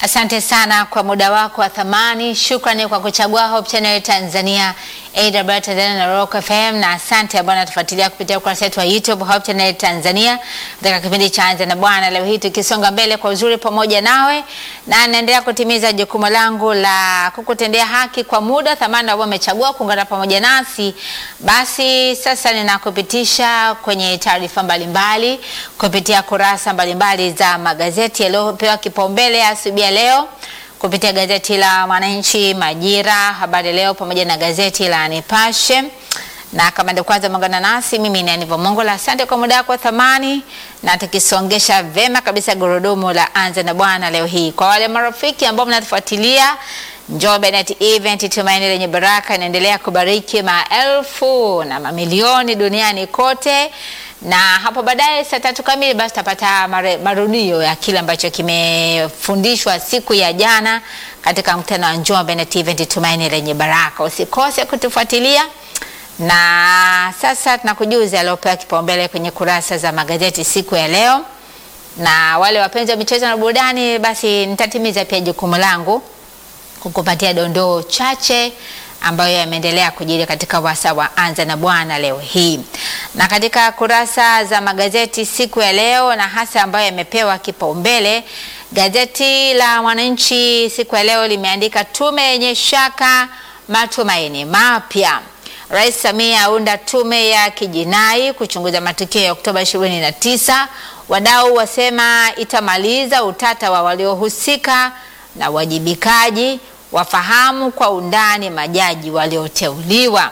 Asante sana kwa muda wako wa thamani. Shukrani kwa kuchagua Hope Channel Tanzania, AWR Tanzania na Rock FM, na asante ambao natufuatilia kupitia ukurasa wetu wa YouTube Hope Channel Tanzania katika kipindi cha Anza na Bwana. Leo hii tukisonga mbele kwa uzuri pamoja nawe, na naendelea kutimiza jukumu langu la kukutendea haki kwa muda thamani ambao umechagua kuungana pamoja nasi. Basi sasa ninakupitisha kwenye taarifa mbalimbali kupitia kurasa mbalimbali za magazeti yaliyopewa kipaumbele asubuhi ya leo kupitia gazeti la Mwananchi, Majira, Habari Leo pamoja na gazeti la Nipashe. Na kama ndio kwanza umeungana nasi, mimi ni Aniva Mongola. Asante kwa muda wako wa thamani, na tukisongesha vema kabisa gurudumu la Anza na Bwana leo hii. Kwa wale marafiki ambao mnatufuatilia Njombe Net Event Tumaini Lenye Baraka inaendelea kubariki maelfu na mamilioni duniani kote na hapo baadaye saa tatu kamili basi tutapata marudio ya kile ambacho kimefundishwa siku ya jana katika mkutano wa Njombe Net Event Tumaini Lenye Baraka. Usikose kutufuatilia, na sasa tunakujuza aliopewa kipaumbele kwenye kurasa za magazeti siku ya leo, na wale wapenzi wa michezo na burudani, basi nitatimiza pia jukumu langu kukupatia dondoo chache ambayo yameendelea kujiri katika wasa wa Anza na Bwana leo hii. Na katika kurasa za magazeti siku ya leo na hasa ambayo yamepewa kipaumbele, gazeti la Mwananchi siku ya leo limeandika tume yenye shaka, matumaini mapya. Rais Samia aunda tume ya kijinai kuchunguza matukio ya Oktoba 29. Wadau wasema itamaliza utata wa waliohusika na wajibikaji wafahamu kwa undani majaji walioteuliwa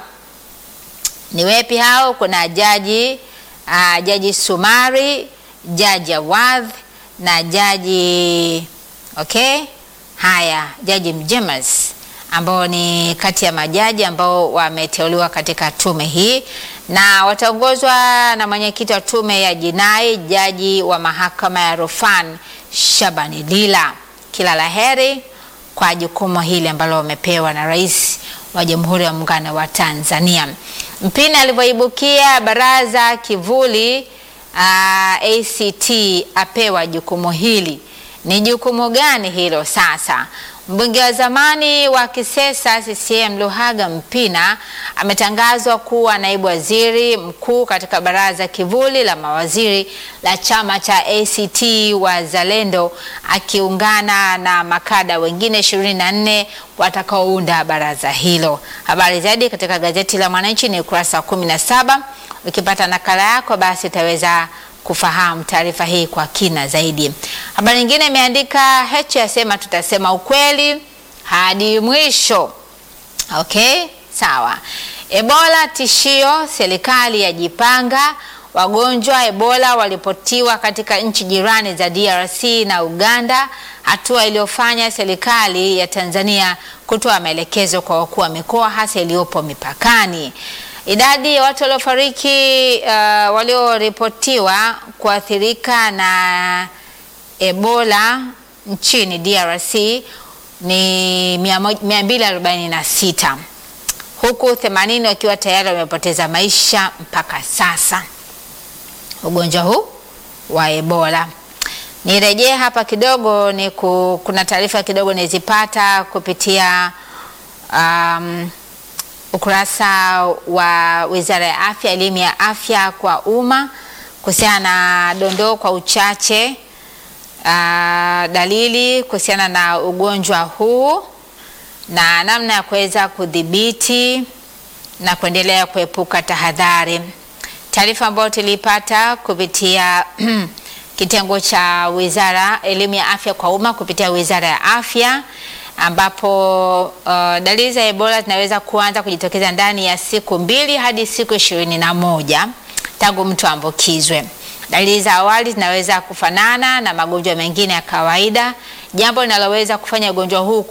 ni wepi hao? Kuna jaji uh, jaji Sumari, jaji Awadh na jaji okay, haya jaji Mjemas ambao ni kati ya majaji ambao wameteuliwa katika tume hii na wataongozwa na mwenyekiti wa tume ya jinai jaji wa mahakama ya rufani Shabani Lila. Kila laheri kwa jukumu hili ambalo wamepewa na Rais wa Jamhuri ya Muungano wa Tanzania. Mpina alivyoibukia baraza kivuli uh, ACT apewa jukumu hili. Ni jukumu gani hilo sasa? Mbunge wa zamani wa Kisesa CCM Luhaga Mpina ametangazwa kuwa naibu waziri mkuu katika baraza kivuli la mawaziri la chama cha ACT Wazalendo akiungana na makada wengine 24 watakaounda baraza hilo. Habari zaidi katika gazeti la Mwananchi ni ukurasa wa 17. Ukipata nakala yako basi utaweza kufahamu taarifa hii kwa kina zaidi. Habari nyingine imeandika Heche asema tutasema ukweli hadi mwisho. Okay, sawa. Ebola tishio, serikali yajipanga. Wagonjwa Ebola walipotiwa katika nchi jirani za DRC na Uganda, hatua iliyofanya serikali ya Tanzania kutoa maelekezo kwa wakuu wa mikoa hasa iliyopo mipakani. Idadi ya watu waliofariki uh, walioripotiwa kuathirika na Ebola nchini DRC ni 246 huku 80 wakiwa tayari wamepoteza maisha mpaka sasa, ugonjwa huu wa Ebola. Nirejee hapa kidogo, ni ku, kuna taarifa kidogo nizipata kupitia um, ukurasa wa Wizara ya Afya, elimu ya afya kwa umma kuhusiana na dondoo kwa uchache uh, dalili kuhusiana na ugonjwa huu na namna ya kuweza kudhibiti na kuendelea kuepuka tahadhari. Taarifa ambayo tulipata kupitia kitengo cha Wizara elimu ya afya kwa umma kupitia Wizara ya Afya ambapo uh, dalili za Ebola zinaweza kuanza kujitokeza ndani ya siku mbili hadi siku ishirini na moja tangu mtu ambukizwe. Dalili za awali zinaweza kufanana na magonjwa mengine ya kawaida, jambo linaloweza kufanya ugonjwa huu